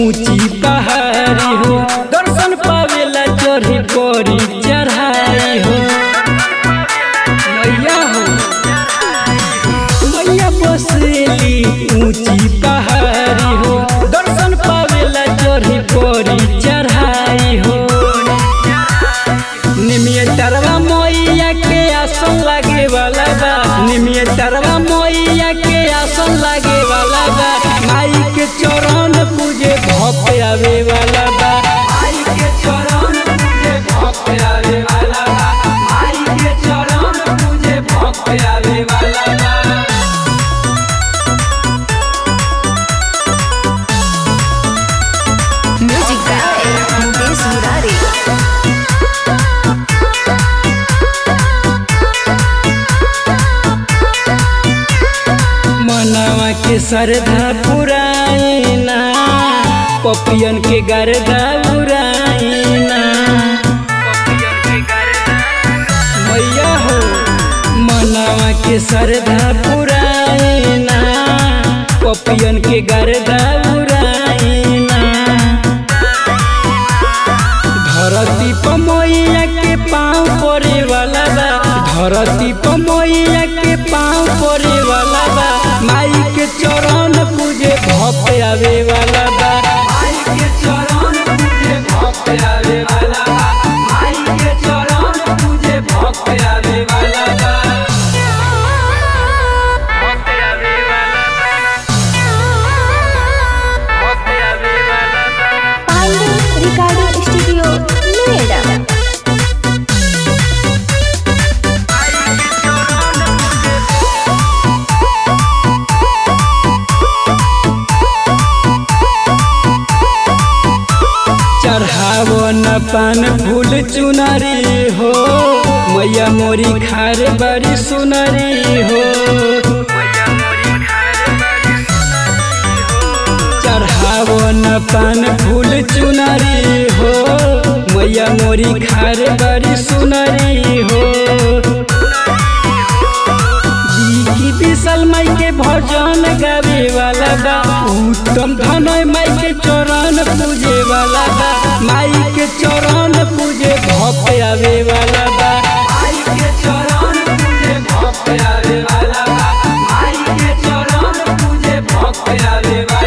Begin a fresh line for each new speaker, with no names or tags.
ऊंची पहाड़ी हो दर्शन पावेला चढ़ी पड़ी चढ़ाई हो मैया हो मैया बसेली ऊंची पहाड़ी हो दर्शन पावेला चढ़ी पड़ी चढ़ाई हो निमिय तरवा मैया के आसन लागे वाला बा निमिय तरवा मैया के आसन लागे वाला बा माई के चरण पूजे भक्त आवे वाला बा माई के चरण पूजे भक्त आवे वाला बा माई के चरण पूजे भक्त आवे वाला बा
Music by Mukesh Murari.
मनवा के श्रद्धा पुराइना पपियन के गर्दा उड़ाइना मैया हो मनवा के श्रद्धा पुराइना पपियन के गर्दा उड़ाइना धरती पर मैया के पाँव पड़े वाला बा धरती पर मैया के पाँव पड़े वाला बा माई के चरण पूजे भक्त आवे वाला बा माई के चरण पूजे भक्त आवे वाला बा माई के चरण पूजे भक्त आवे वाला बा भक्त आवे वाला बा भक्त आवे वाला बा
Pandey Recording Studio, Noida.
चढ़ावो न पान फूल चुनरी हो मैया मोरी खार बड़ी सुनरी हो चढ़ावो न पान फूल चुनरी हो मैया मोरी खार बड़ी सुनरी हो जी की विशाल माई के भजन गावे वाला बा उत्तम धनय माई के चरण पूजे वाला बा माई के चरण पूजे भक्त आवे वाला बा माई के चरण पूजे भक्त आवे वाला बा माई के चरण पूजे भक्त आवे वाला